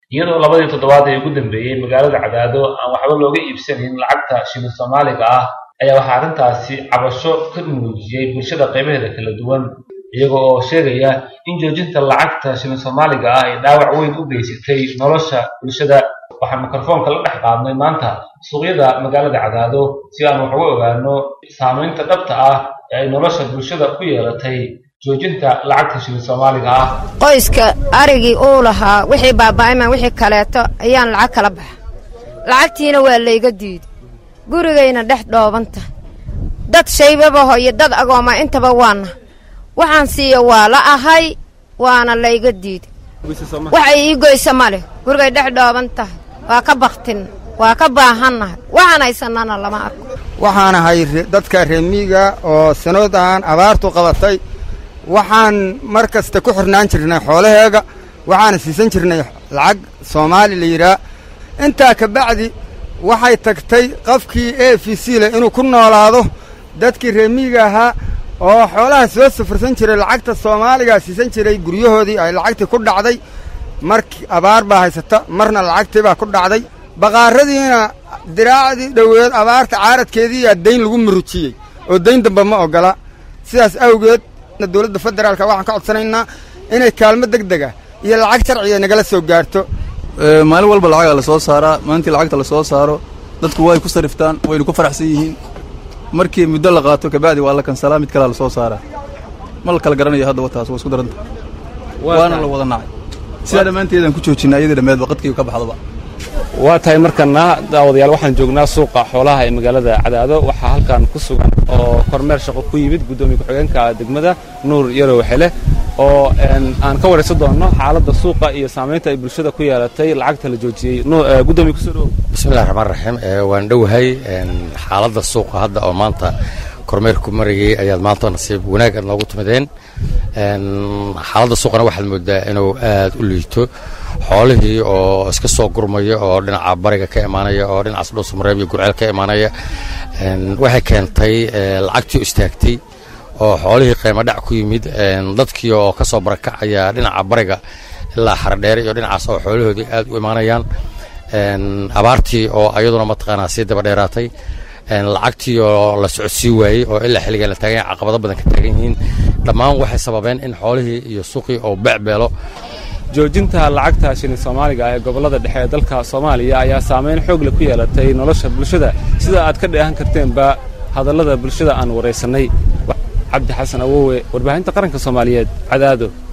iyadoo labadii toddobaad ee ugu dambeeyey magaalada cadaado aan waxba looga iibsanayn lacagta shilin soomaaliga ah ayaa waxaa arrintaasi cabasho ka muujiyey bulshada qaybaheeda kala duwan iyaga oo sheegaya in joojinta lacagta shilin soomaaliga ah ay dhaawac weyn u geysatay nolosha bulshada waxaan mikrofoonka la dhex qaadnay maanta suuqyada magaalada cadaado si aan wax uga ogaano saamaynta dhabta ah ee ay nolosha bulshada ku yeelatay joojinta lacagta shilin soomaaliga ah qoyska arigii uu lahaa wixii baaba'ayma wixii kaleeto ayaan lacag kala baxa lacagtiina waa layga diiday gurigayna dhex dhoobanta dad shaybabaho iyo dad agooma intaba waana waxaan siiya waa la ahay waana layga diiday waxay ii goysa ma leh gurigay dhex dhooban tahay waa ka baktin waa ka baahannahay waxaan haysannana lama arko waxaan ahay dadka reemiiga oo sanoodan abaartu qabatay waxaan mar kasta ku xirnaan jirnay xoolaheega waxaana siisan jirnay lacag soomaali la yidhaah intaa ka bacdi waxay tagtay qofkii e f c leh inuu ku noolaado dadkii reemiiga ahaa oo xoolaha soo safursan jiray lacagta soomaaligaa siisan jiray guryahoodii ay lacagtii ku dhacday markii abaar baa haysata marna lacagtii baa ku dhacday baqaaradiina diraacdii dhoweed abaarta caaradkeediiyaa dayn lagu murujiyey oo dayn damba ma oggola sidaas awgeed dowladda federaalka waxaan ka codsanaynaa inay kaalmo deg dega iyo lacag sharciga nagala soo gaarto maalin walba lacagaa la soo saaraa maalintii lacagta la soo saaro dadku way ku sariftaan waynu ku faraxsan yihiin markii muddo la qaato kabacdi waa la kansalaa mid kalea la soo saaraa ma la kala garanayo haddaba taas waa isku daranta waana la wada nacay sidaa dhammaanteedaan ku joojinaa iyadii dhammeedba qadkii ka baxdaba waa tahay markana daawadayaal waxaan joognaa suuqa xoolaha ee magaalada cadaado waxaa halkan ku sugan oo kormeer shaqo ku yimid guddoomiye ku-xigeenka degmada nuur yarow xele oo aan ka waraysan doonno xaaladda suuqa iyo saamaynta ay bulshada ku yeelatay lacagta la joojiyey gudoomiye kusoo dhowow bismillahi raxmaan raxiim waan dhowahay xaaladda suuqa hadda oo maanta kormeerku marayay ayaad maanta nasiib wanaag aad noogu timideen xaaladda suuqana waxaad moodaa inuu aad u liito xoolihii oo iska soo gurmaya oo dhinaca bariga ka imaanaya oo dhinacaas dhuusamareeb iyo gurceel ka imaanaya waxay keentay lacagtii istaagtay oo xoolihii qiimo dhac ku yimid dadkii oo ka soo barakacaya dhinaca bariga ilaa xaradheere iyo dhinacaas oo xoolahoodii aad u imaanayaan abaartii oo ayaduna mataqaanaa sii daba dheeraatay lacagtii oo la socodsii waayey oo ilaa xilligan la taagan caqabado badan ka taagan yihiin dhammaan waxay sababeen in xoolihii iyo suuqii oo becbeelo joojinta lacagta shilin soomaaliga ee gobollada dhexe ee dalka soomaaliya ayaa saamayn xoog leh ku yeelatay nolosha bulshada sida aad ka dheehan karteenba hadallada bulshada aan waraysannay cabdi xasan awowe warbaahinta qaranka soomaaliyeed cadaado